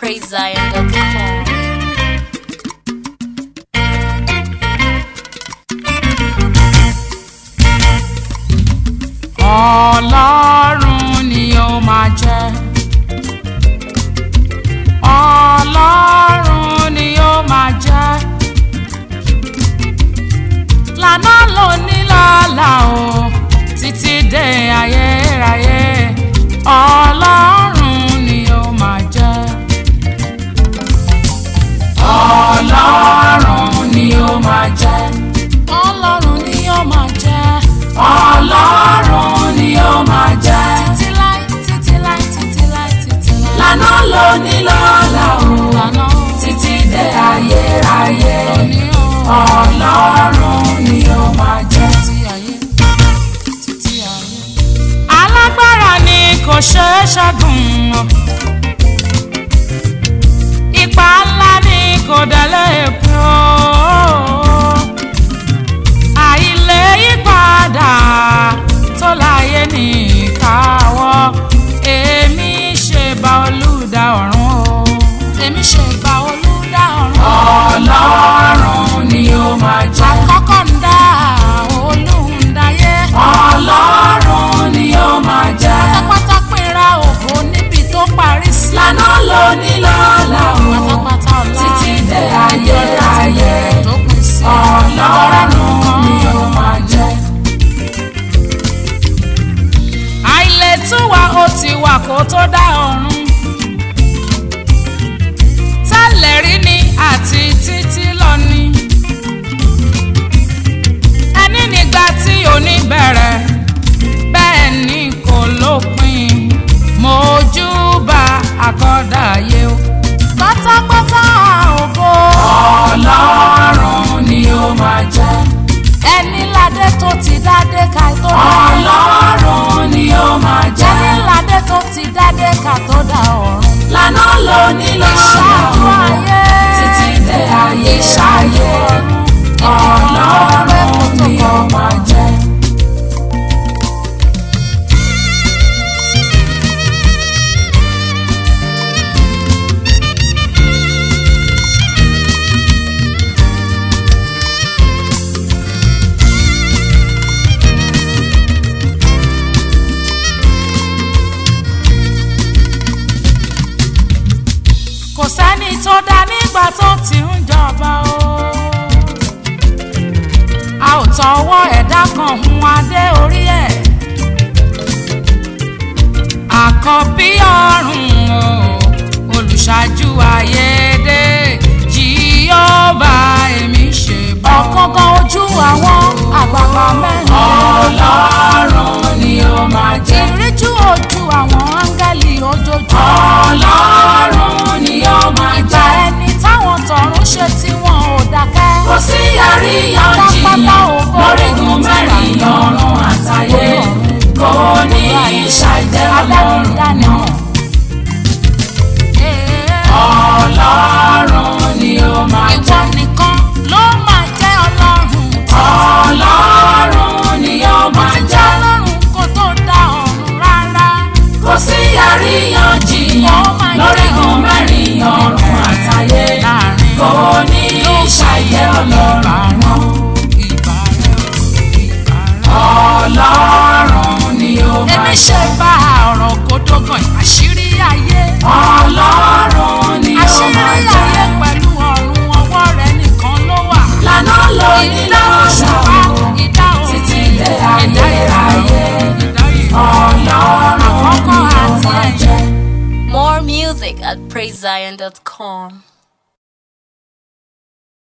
praisezion.com. ọlọ́run ni ó máa jẹ́ ọlọ́run ni ó máa jẹ́ lànà lóní lọ́la o títí dé ayérayé ọlọ́run ni ó máa jẹ́ ọlọ́run ni ó máa jẹ́ ọlọ́run ni ó máa jẹ́ ọlọ́run ni ó máa jẹ́ títí láì títí láì títí láì títí láì lànà lóní lọ́la o lànà títí dé ayérayé ọlọ́run ni ó máa jẹ́ títí ayé títí ayé. alágbára ni kò ṣeé ṣẹ́gun o ipa ńlá ni kò délé èkó àìlè yípadà tó láyé ní ìkáwọ́ èmi ṣe bá olùdá ọ̀run o èmi ṣe bá olùdá ọ̀run. ọlọ́run ni ó máa jẹ́. àkọ́kọ́ ń dá olùdáyé. ọlọ́run ni ó máa jẹ́. pátápátá pínra ògo níbi tó parí sí. lànà lóní lọ́la o. pátápátá ọ̀la títí dé ayérayé. tó pín sí. ọlọ́run ni ó máa jẹ́. àìlètúwà ó ti wà kó tó dá ọ̀run tẹ́lẹ̀ rí ni àti títí lọ ni ẹni nígbà tí òní bẹ̀rẹ̀ bẹ́ẹ̀ ni kò lópin mojúbà àkọ́dàyé o pátápátá ògo ọlọ́run ni ó máa jẹ́ ẹni ládé tó ti dádé ká tó dá ọlọ́run ni ó máa jẹ́ ẹni ládé tó ti dádé ká tó dá ọ̀run lànà lóní lọ́la títí dé ayé ṣayé ọlọ́run ni ó máa jẹ́. kò sẹ́ni tó dá nígbà tó ti ń jọba o. a ò tọwọ́ ẹ̀dá kan hun adé orí ẹ̀. àkọ́bí ọ̀run o olùṣáájú ayédè jíọ́bà èmi ṣe bọ́. ọ̀kánkán ojú àwọn àgbààgbà mẹ́rin. ọlọ́run ni ó máa jẹ́. ìríjú ojú àwọn áńgẹ́lì ojoojúmọ́. ọlọ́run ni ó máa jẹ́. ìgbà ẹni táwọn tọ̀run ṣe tí wọn ò dákẹ́. kò sí àríyànjiyàn lórígun mẹ́rin ọ̀run àtayé kò ní ìṣàìjẹ́ ọlọ́run náà. ọlọ́run ni ó máa jẹ́. ìwọ nìkan ló máa jẹ́ ọlọ́run. ọlọ́run ni ó máa jẹ́. ọlọ́run kò tó dá ọ̀run rárá. kò sí àríyànjiyàn lórígun mẹ́rin ọ̀run àtayé kò ní ìṣàìjẹ́ ọlọ́run náà. ọlọ́run ni ó máa jẹ́. èmi ṣe bá ọ̀rọ̀ kódógàn àṣírí ayé. ọlọ́run ni ó máa jẹ́. àṣírí ayé pẹ̀lú ọ̀run ọwọ́ rẹ̀ nìkan ló wà. lànà lóní lọ́ṣà o títí dé ayérayé ọlọ́run ni ó máa jẹ́. More music at praisezion.com.